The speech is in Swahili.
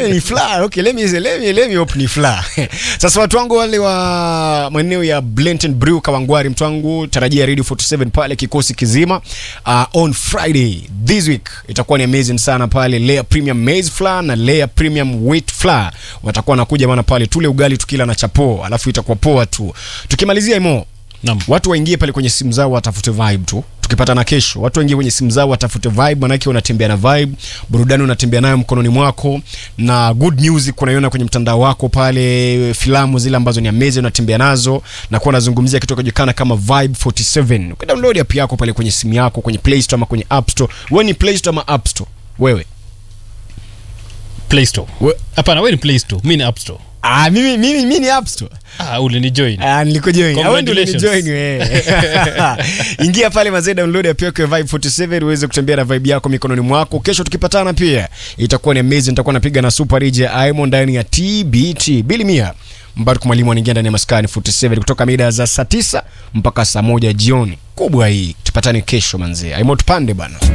Eh, ni fla. Okay, let me let me let me hope ni fla. Sasa watu wangu wale wa maeneo ya Blenton Brew Kawangwari, mtu wangu tarajia Radio 47 pale kikosi kizima uh, on Friday this week itakuwa ni amazing sana pale Layer Premium Maize Flour na Layer Premium Wheat Flour watakuwa nakuja bana pale tule ugali tukila na chapo, alafu itakuwa poa tu. Tukimalizia imo Naam. watu waingie pale kwenye simu zao watafute vibe tu tukipatana kesho watu waingie kwenye simu zao watafute vibe manake unatembea na vibe burudani unatembea nayo mkononi mwako na good music unaiona kwenye mtandao wako pale filamu zile ambazo ni amazing unatembea nazo na kuwa unazungumzia kitu kinachojulikana kama vibe 47 ukidownload app yako pale kwenye simu yako kwenye play store ama kwenye app store wewe ni play store ama app store wewe Play Store. We- Hapana, wewe ni Play Store, mimi ni App Store. ah mimi mimi mimi ni app store Ah, ulinijoin. Ah, nilikujoin. Ah, wewe ndio Congratulations. ulinijoin wewe. Ingia pale mazee download app yako ya Vibe 47 uweze kutembea na vibe yako mikononi mwako. Kesho tukipatana pia itakuwa ni amazing. Nitakuwa napiga na Super DJ Aimo ndani ya TBT. Bili Mia. Mbarku mwalimu anaingia ndani ya maskani 47 kutoka mida za saa 9 mpaka saa moja jioni. Kubwa hii. Tupatane kesho manzee. Aimo tupande bana.